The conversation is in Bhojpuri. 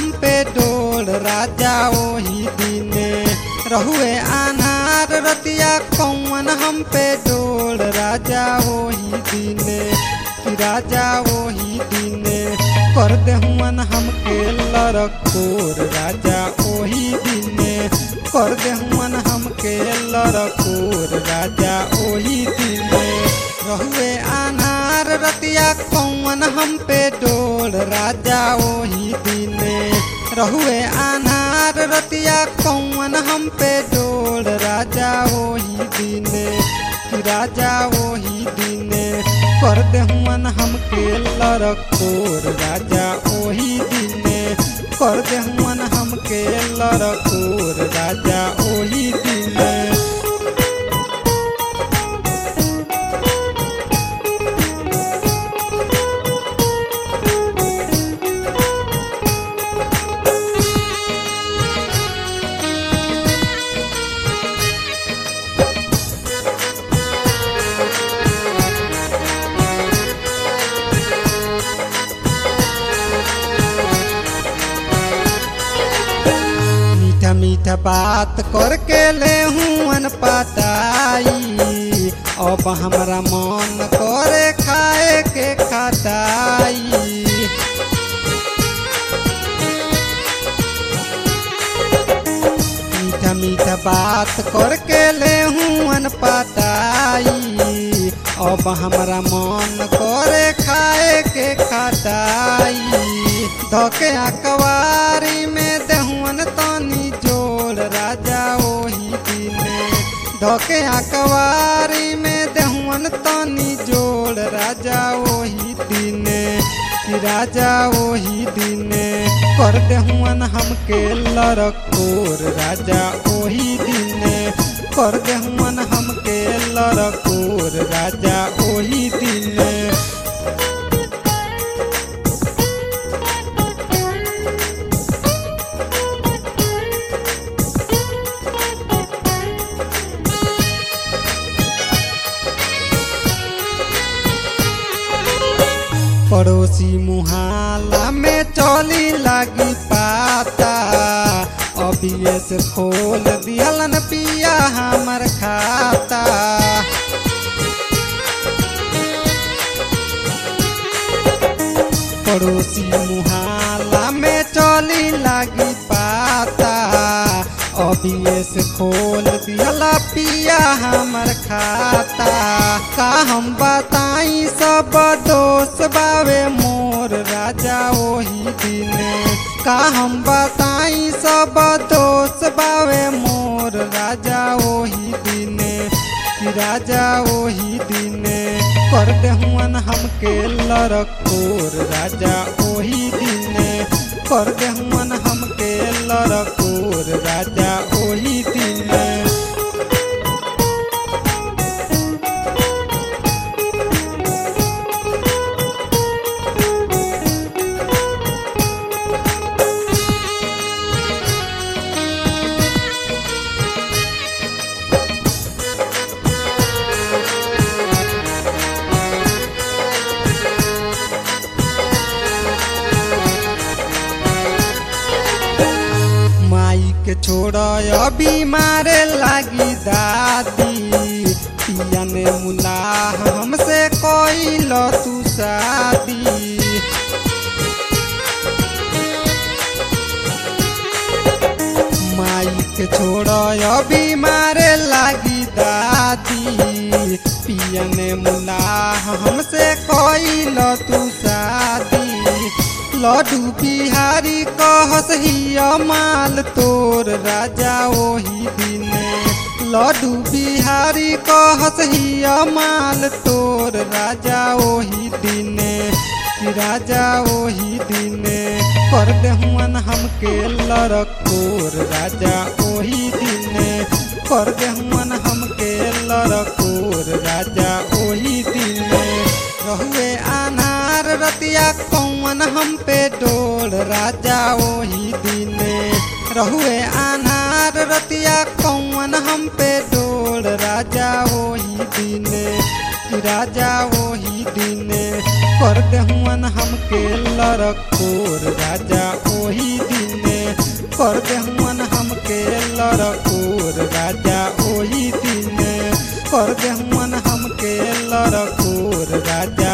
हम पे डोल राजा ओही दिने रहुए अनार रतिया कौन हम पे डोल राजा ओही दिने कि राजा ओही दिने कर देहुअन हमके लड़कोर राजा ओही दिने कर देहुअन हमके लड़कोर राजा ओही दिने रहुए अनार रतिया कौन हम पे डोल राजा ओही दिने रहुए अनार रतिया कौन हम पे डोल राजा ओही दिने कि राजा ओही दिने कर देहुअन हमके लड़कोर राजा ओही दिने कर देहुअन हमके लड़कोर राजा ओही दिने मीठा मीठा बात करके ले हुअन पताई अब हमरा मन करे खाए के खटाई मीठा मीठा बात करके ले हुअन पताई अब हमरा मन करे खाए के खटाई धोके अकवारी में देहुअन तनी जोड़ राजा ओही दिने धोके अकवारी में देहुअन तनी जोड़ राजा ओही दिने कि राजा ओही दिने कर देहुअन हमके लड़कोर राजा ओही दिने कर देहुअन हमके लड़कोर राजा ओही दिने पड़ोसी मुहाला में चली लगी पाता अभी से खोल दियलन पिया हमर खाता पड़ोसी मुहाला में चली लगी पाता अभी से खोल दियला पिया हमर खाता का हम बताई सब दोस्त बावे मोर राजा ओही दिने का हम बताई सब दोस्त बावे मोर राजा ओही दिने कि राजा ओही दिने कर देहुअन हमके लड़कोर राजा ओही दिने कर देहुअन हमके लड़कोर राजा ओही दिने माई के छोड़ अभी मारे लागी दादी पिया ने मुलाह हमसे कोई लो तू शादी माई के छोड़ अभी मारे लागी दादी पिया ने मुलाह हमसे कोई लो तू शादी लड्डू बिहारी कहस हिया माल तोर राजा ओही दिने लड्डू बिहारी कहस हिया माल तोर राजा ओही दिने कि राजा ओही दिने कर देहुअन हमके लड़कोर राजा ओही दिने कर देहुअन हमके लड़कोर राजा ओही दिने रहुए अनार रतिया कौन हम पे डोल राजा ओही दिने रहुए अनार रतिया कौन हम पे डोल राजा ओही दिने कि राजा वही दिन कर देहुअन हमके लड़कोर राजा वही दिन कर देहुअन हमके लड़कोर राजा वही दिन कर देहुअन हमके लड़कोर राजा